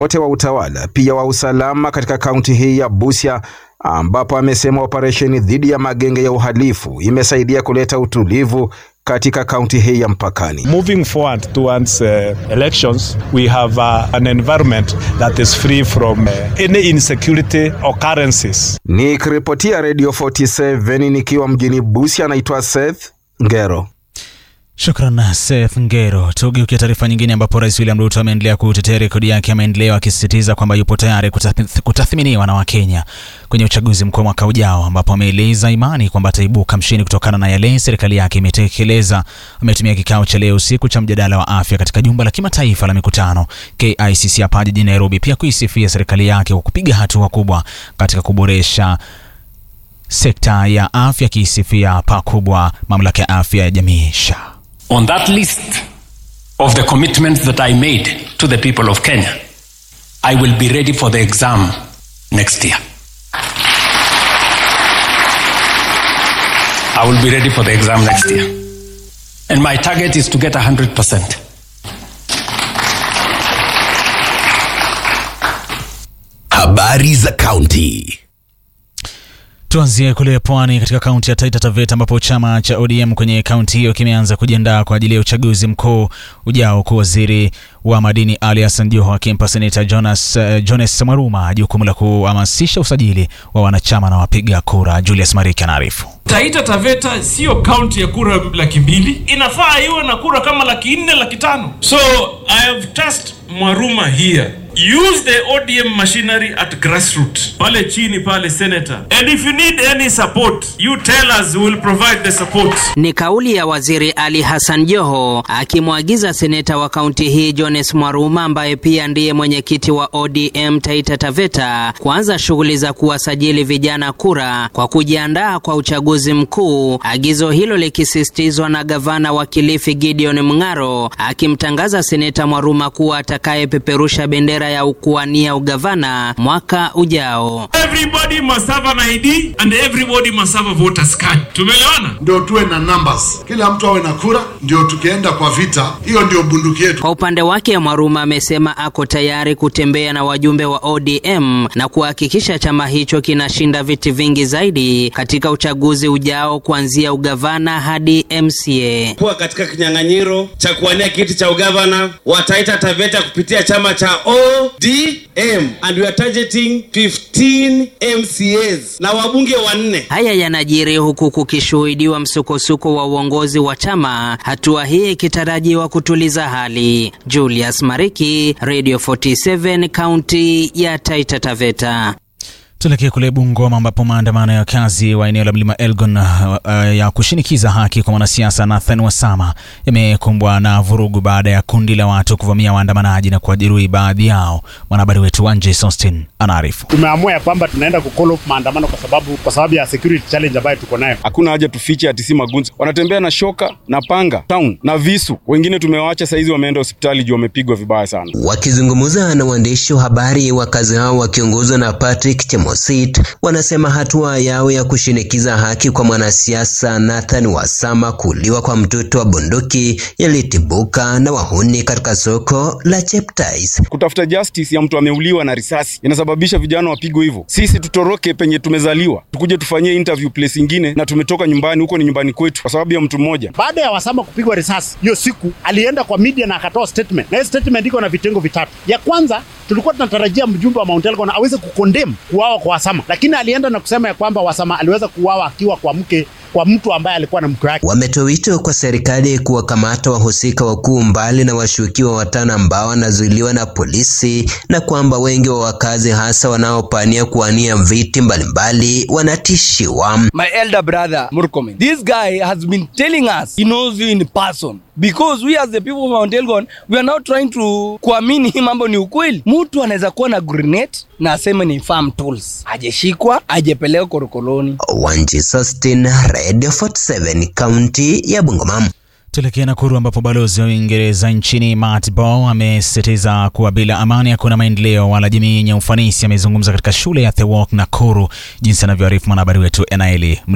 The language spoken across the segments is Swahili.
wote wa utawala pia wa usalama katika kaunti hii ya Busia, ambapo amesema operesheni dhidi ya magenge ya uhalifu imesaidia kuleta utulivu katika kaunti hii ya mpakani. Moving forward towards uh, elections, we have uh, an environment that is free from uh, any insecurity occurrences. Nikiripotia Radio 47 nikiwa mjini Busia, anaitwa Seth Ngero. Shukran Seth Ngero. Tugeukia taarifa nyingine, ambapo Rais William Ruto ameendelea kutetea rekodi yake ya maendeleo, akisisitiza kwamba yupo tayari kutathminiwa na Wakenya kwenye uchaguzi mkuu mwaka ujao, ambapo ameeleza imani kwamba ataibuka mshindi kutokana na yale serikali yake imetekeleza. Ametumia kikao cha leo usiku cha mjadala wa afya katika jumba la kimataifa la mikutano KICC hapa jijini Nairobi, pia kuisifia serikali yake kwa kupiga hatua kubwa katika kuboresha sekta ya afya, akiisifia pakubwa mamlaka ya afya ya jamii SHA. On that list of the commitments that I made to the people of Kenya, I will be ready for the exam next year. I will be ready for the exam next year. And my target is to get 100%. Habari za kaunti. Tuanzie kule pwani katika kaunti ya Taita Taveta ambapo chama cha ODM kwenye kaunti hiyo kimeanza kujiandaa kwa ajili ya uchaguzi mkuu ujao, huku waziri wa madini Ali Hassan Joho akimpa seneta Jonas, uh, Jones Mwaruma jukumu la kuhamasisha usajili wa wanachama na wapiga kura. Julius Mariki anaarifu. Taita Taveta siyo kaunti ya kura laki mbili, inafaa iwe na kura kama laki nne laki tano. So I have tasked Mwaruma here use the ODM machinery at grassroots pale chini pale senator and if you need any support you tell us we will provide the support. Ni kauli ya waziri Ali Hassan Joho akimwagiza seneta wa kaunti hii Jones Mwaruma ambaye pia ndiye mwenyekiti wa ODM Taita Taveta kuanza shughuli za kuwasajili vijana kura kwa kujiandaa kwa uchaguzi mkuu, agizo hilo likisisitizwa na gavana wa Kilifi Gideon Mng'aro akimtangaza seneta Mwaruma kuwa atakayepeperusha bendera ya ukuania ugavana mwaka ujao. Everybody must have an ID and everybody must have a voters card. Tumeelewana? Ndio tuwe na numbers, kila mtu awe na kura, ndio tukienda kwa vita, hiyo ndio bunduki yetu. Kwa upande wake, Mwaruma amesema ako tayari kutembea na wajumbe wa ODM na kuhakikisha chama hicho kinashinda viti vingi zaidi katika uchaguzi ujao kuanzia ugavana hadi MCA. Kuwa katika kinyang'anyiro cha kuwania kiti cha ugavana wa Taita Taveta kupitia chama cha ODM and we are targeting 15 MCAs na wabunge wanne. Haya yanajiri huku kukishuhudiwa msukosuko wa uongozi wa chama, hatua hii ikitarajiwa kutuliza hali. Julius Mariki, Radio 47, kaunti ya Taita Taveta. Tuelekee kule Bungoma ambapo maandamano ya wakazi wa eneo la mlima Elgon uh, uh, ya kushinikiza haki kwa mwanasiasa Nathan Wasama yamekumbwa na vurugu baada ya kundi la watu kuvamia waandamanaji na kuwajeruhi baadhi yao. Mwanahabari wetu Wanje Sostin anaarifu. Tumeamua ya kwamba tunaenda kucall off maandamano kwa sababu kwa sababu ya security challenge ambayo tuko nayo. Hakuna haja tufiche ati si magunzi, wanatembea na shoka na panga town na visu. Wengine tumewaacha saizi wameenda hospitali juu wamepigwa vibaya sana. Wakizungumza na waandishi wa habari, wakazi hao wakiongozwa na Patrick Chemo Mosit wanasema hatua yao ya kushinikiza haki kwa mwanasiasa Nathan Wasama kuuliwa kwa mtoto wa bunduki yalitibuka na wahuni katika soko la Cheptais. Kutafuta justice ya mtu ameuliwa na risasi inasababisha vijana wapigwe hivyo. Sisi tutoroke penye tumezaliwa tukuje tufanyie interview place ingine, na tumetoka nyumbani, huko ni nyumbani kwetu kwa sababu ya mtu mmoja. Baada ya Wasama kupigwa risasi hiyo siku, alienda kwa media na akatoa statement, na hiyo statement iko na vitengo vitatu. Ya kwanza tulikuwa tunatarajia mjumbe wa Mount Elgon aweze kukondem kuuawa kwa Wasama, lakini alienda na kusema ya kwamba Wasama aliweza kuuawa akiwa kwa mke kwa mtu ambaye alikuwa na mke wake. Wametoa wito kwa serikali kuwakamata wahusika wakuu mbali na washukiwa watano ambao wanazuiliwa na polisi, na kwamba wengi wa wakazi hasa wanaopania kuwania viti mbalimbali wanatishiwa. My elder brother Murkomen, this guy has been telling us he knows you in person because we as the people of Mount Elgon we are now trying to kuamini hii mambo ni ukweli. Mtu anaweza kuwa na grenade na aseme ni farm tools, ajeshikwa ajepelekwa korokoroni. Wanji Sustin, Radio 47, kaunti ya Bungoma. Tuelekee Nakuru ambapo balozi wa Uingereza nchini Matt Bow amesisitiza kuwa bila amani hakuna maendeleo wala jamii yenye ufanisi. Amezungumza katika shule ya The Walk Nakuru, jinsi anavyoarifu mwanahabari wetu Enaeli Mlinga.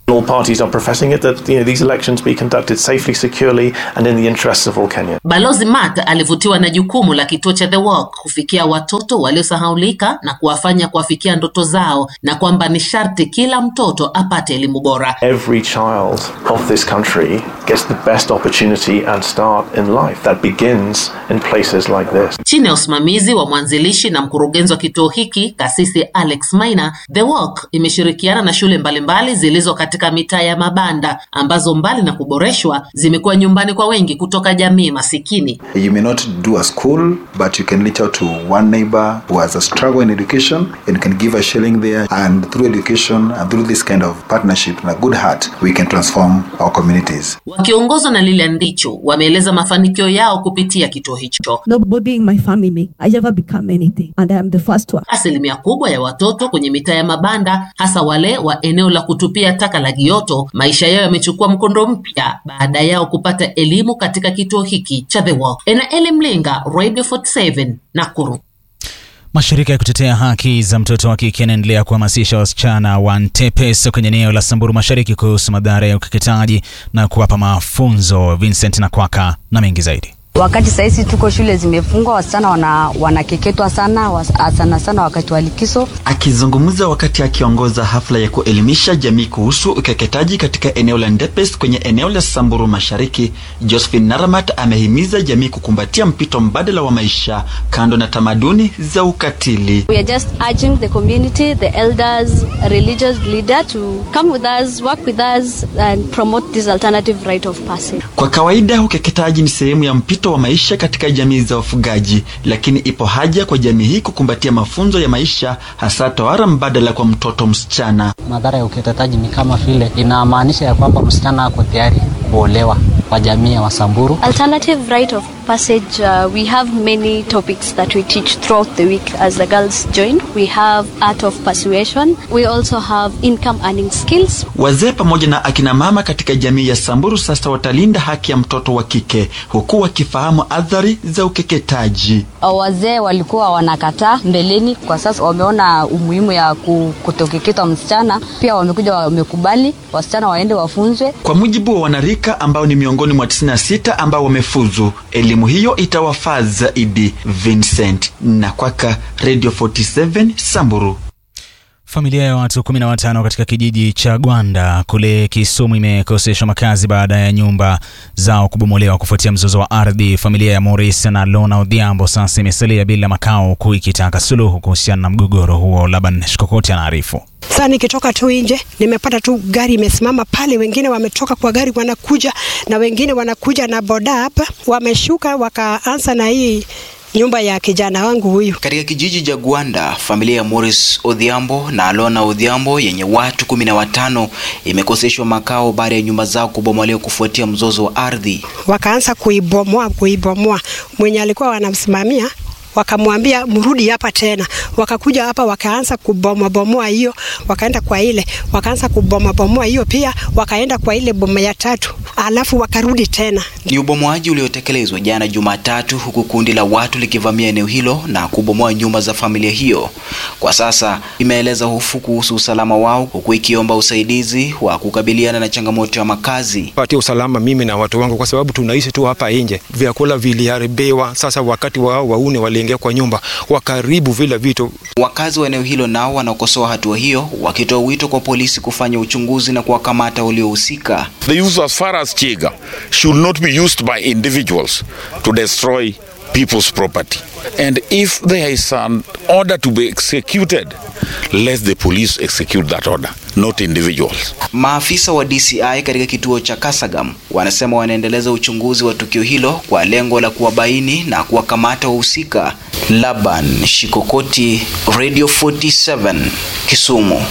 All parties are professing it that you know these elections be conducted safely, securely, and in the interests of all Kenyans. Balozi Mark alivutiwa na jukumu la kituo cha The Walk kufikia watoto waliosahaulika na kuwafanya kuwafikia ndoto zao na kwamba ni sharti kila mtoto apate elimu bora. Every child of this country gets the best opportunity and start in life that begins in places like this. Chini ya usimamizi wa mwanzilishi na mkurugenzi wa kituo hiki kasisi Alex Maina, The Walk imeshirikiana na shule mbalimbali zilizo katika mitaa ya mabanda ambazo mbali na kuboreshwa zimekuwa nyumbani kwa wengi kutoka jamii masikini. You may not do a school, but you can reach out to one neighbor who has a struggle in education and can give a shilling there. And through education and through this kind of partnership and a good heart, we can transform our communities. Wakiongozwa na Lilian Ndichu wameeleza mafanikio yao kupitia kituo hicho. Nobody in my family, I never become anything, and I am the first one. Asilimia kubwa ya watoto kwenye mitaa ya mabanda, hasa wale wa eneo la kutupia taka la Gioto, maisha yao yamechukua mkondo mpya baada yao kupata elimu katika kituo hiki cha The Walk. Enaeli Mlinga, Radio 47, Nakuru. Mashirika ya kutetea haki za mtoto wa kike yanaendelea kuhamasisha wasichana wa Ntepes kwenye eneo la Samburu Mashariki kuhusu madhara ya ukeketaji na kuwapa mafunzo. Vincent Nakwaka na mengi zaidi. Wakati sahizi tuko shule zimefungwa, wasichana wana, wanakeketwa sana was, sana sana wakati wa likizo. Akizungumza wakati akiongoza hafla ya kuelimisha jamii kuhusu ukeketaji katika eneo la Ndepes kwenye eneo la Samburu Mashariki, Josephine Naramat amehimiza jamii kukumbatia mpito mbadala wa maisha kando na tamaduni za ukatili. We are just urging the community, the elders, religious leader to come with us, work with us and promote this alternative rite of passage. Kwa kawaida ukeketaji ni sehemu ya mpito wa maisha katika jamii za wafugaji, lakini ipo haja kwa jamii hii kukumbatia mafunzo ya maisha, hasa tohara mbadala kwa mtoto msichana. Madhara ya ukeketaji ni kama vile inamaanisha ya kwamba msichana ako tayari kuolewa kwa jamii ya Wasamburu. Alternative rite of passage, uh, we have many topics that we teach throughout the week as the girls join. We have art of persuasion. We also have income earning skills. Wazee pamoja na akina mama katika jamii ya Samburu sasa watalinda haki ya mtoto wa kike huku wakifahamu athari za ukeketaji. Wazee walikuwa wanakataa mbeleni, kwa sasa wameona umuhimu ya kutokeketwa msichana, pia wamekuja wamekubali wasichana waende wafunzwe. Kwa mujibu wa wanarika ambao ni miongoni mwa 96 ambao wamefuzu, elimu hiyo itawafaa zaidi. Vincent Nakwaka, Radio 47 Samburu. Familia ya watu kumi na watano katika kijiji cha Gwanda kule Kisumu imekoseshwa makazi baada ya nyumba zao kubomolewa kufuatia mzozo wa ardhi. Familia ya Morris na Lona Odhiambo sasa imesalia bila makao, huku ikitaka suluhu kuhusiana na mgogoro huo. Laban Shikokoti anaarifu. Sasa nikitoka tu nje nimepata tu gari imesimama pale, wengine wametoka kwa gari wanakuja, na wengine wanakuja na boda hapa, wameshuka wakaanza na hii nyumba ya kijana wangu huyu. Katika kijiji cha Gwanda, familia ya Morris Odhiambo na Alona Odhiambo yenye watu kumi na watano imekoseshwa makao baada ya nyumba zao kubomolewa kufuatia mzozo wa ardhi. Wakaanza kuibomoa kuibomoa, mwenye alikuwa wanamsimamia wakamwambia mrudi hapa tena. Wakakuja hapa wakaanza kubomoabomoa hiyo, wakaenda kwa ile, wakaanza kubomoabomoa hiyo pia, wakaenda kwa ile boma ya tatu, alafu wakarudi tena. Ni ubomoaji uliotekelezwa jana Jumatatu, huku kundi la watu likivamia eneo hilo na kubomoa nyumba za familia hiyo. Kwa sasa imeeleza hofu kuhusu usalama wao, huku ikiomba usaidizi wa kukabiliana na changamoto ya makazi. Patia usalama mimi na watu wangu, kwa sababu tunaishi tu hapa nje, vyakula viliharibiwa. Sasa wakati wao waune wali ingia kwa nyumba wakaribu vile vitu. Wakazi wa eneo hilo nao wanaokosoa hatua hiyo, wakitoa wito kwa polisi kufanya uchunguzi na kuwakamata waliohusika. The use as far as Chiga should not be used by individuals to destroy people's property. And if there is an order to be executed, let the police execute that order, not individuals. Maafisa wa DCI katika kituo cha Kasagam wanasema wanaendeleza uchunguzi wa tukio hilo kwa lengo la kuwabaini na kuwakamata wahusika. Laban Shikokoti, Radio 47, Kisumu.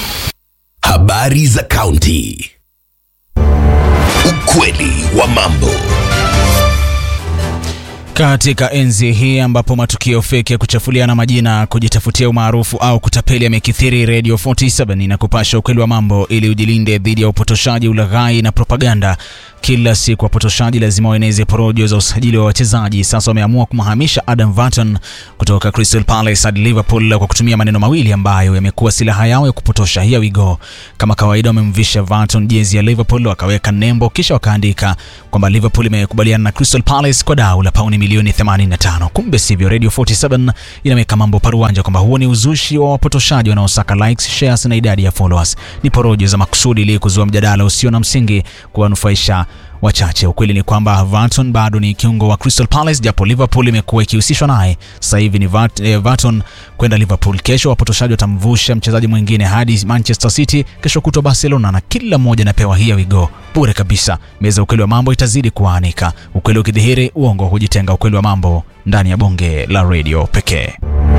Habari za kaunti. Ukweli wa mambo. Katika enzi hii ambapo matukio feki ya kuchafuliana majina, kujitafutia umaarufu au kutapeli yamekithiri, Radio 47 inakupasha ukweli wa mambo ili ujilinde dhidi ya upotoshaji, ulaghai na propaganda. kila siku wapotoshaji lazima waeneze porojo za usajili wa wachezaji. Sasa wameamua kumhamisha Adam Varton kutoka Crystal Palace hadi Liverpool kwa kutumia maneno mawili ambayo yamekuwa silaha yao ya kupotosha. Here we go. Kama kawaida, wamemvisha Varton jezi ya Liverpool, wakaweka nembo, kisha wakaandika kwamba Liverpool imekubaliana na Crystal Palace kwa dau la pauni milioni 85. Kumbe sivyo. Radio 47 inaweka mambo paruanja kwamba huo ni uzushi wa wapotoshaji wanaosaka likes, shares na idadi ya followers. Ni porojo za makusudi ili kuzua mjadala usio na msingi kuwanufaisha wachache. Ukweli ni kwamba Varton bado ni kiungo wa Crystal Palace, japo Liverpool imekuwa ikihusishwa naye. Sasa hivi ni Vart, eh, Varton kwenda Liverpool. Kesho wapotoshaji watamvusha mchezaji mwingine hadi Manchester City, kesho kutwa Barcelona, na kila mmoja anapewa here we go bure kabisa. Meza ukweli wa mambo itazidi kuanika, ukweli ukidhihiri, uongo hujitenga. Ukweli wa mambo ndani ya bonge la radio pekee.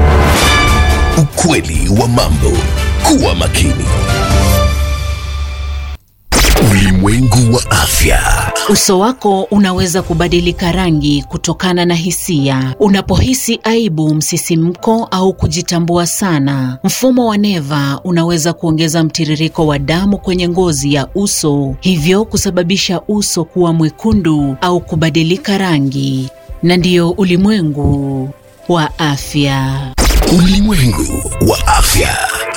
Ukweli wa mambo. Kuwa makini. Ulimwengu wa afya. Uso wako unaweza kubadilika rangi kutokana na hisia. Unapohisi aibu, msisimko au kujitambua sana, mfumo wa neva unaweza kuongeza mtiririko wa damu kwenye ngozi ya uso, hivyo kusababisha uso kuwa mwekundu au kubadilika rangi. Na ndiyo ulimwengu wa afya. Ulimwengu wa afya.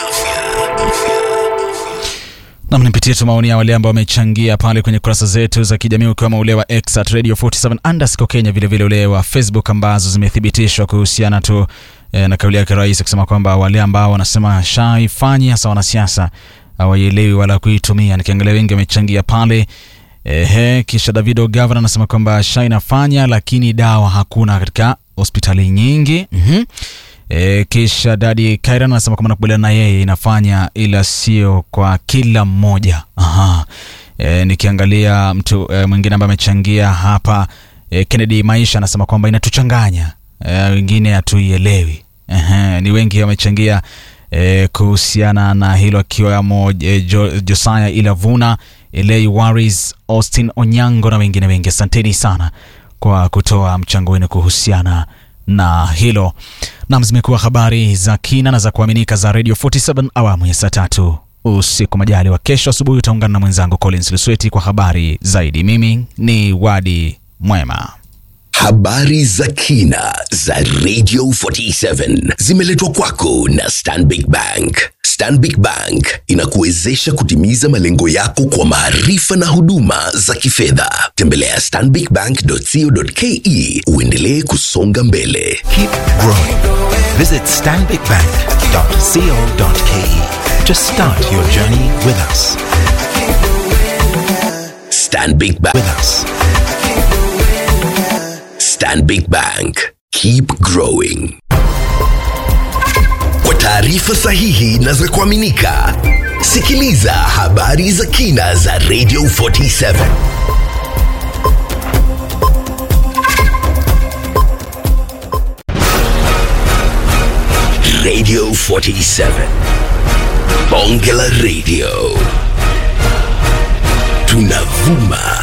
Nam, nipitie tu maoni ya wale ambao wamechangia pale kwenye kurasa zetu za kijamii ukiwemo ule wa X at Radio 47 underscore Kenya, vilevile ule wa Facebook ambazo zimethibitishwa kuhusiana tu eh, na kauli yake rais akisema kwamba wale ambao wanasema shaifanyi hasa wanasiasa hawaielewi wala kuitumia. Nikiangalia wengi wamechangia pale ehe. Kisha Davido Gavana anasema kwamba sha inafanya lakini dawa hakuna katika hospitali nyingi mm-hmm. E, kisha Dadi Kairan anasema kwamba nakubaliana na yeye inafanya ila sio kwa kila mmoja. Aha. E, nikiangalia mtu e, mwingine ambaye amechangia hapa e, Kennedy Maisha anasema kwamba inatuchanganya e, wengine hatuielewi. Ehe, ni wengi wamechangia e, kuhusiana na hilo akiwemo e, jo, Josiah Ilavuna, Elei Waris, Austin Onyango na wengine wengi. Asanteni sana kwa kutoa mchango wenu kuhusiana na hilo. Nam, zimekuwa habari za kina na za kuaminika za Radio 47 awamu ya saa tatu usiku. Majali wa kesho asubuhi utaungana na mwenzangu Collins Lusweti kwa habari zaidi. Mimi ni Wadi Mwema. Habari za kina za Radio 47 zimeletwa kwako na Stanbic Bank. Stanbic Bank inakuwezesha kutimiza malengo yako kwa maarifa na huduma za kifedha. Tembelea stanbicbank.co.ke uendelee kusonga mbele. Keep growing. Visit stanbicbank.co.ke to start your journey with us. Stanbic Bank. With us. Stanbic Bank. Keep growing. Kwa taarifa sahihi na za kuaminika, sikiliza habari za kina za Radio 47. Radio 47. Bonge la Radio. Tunavuma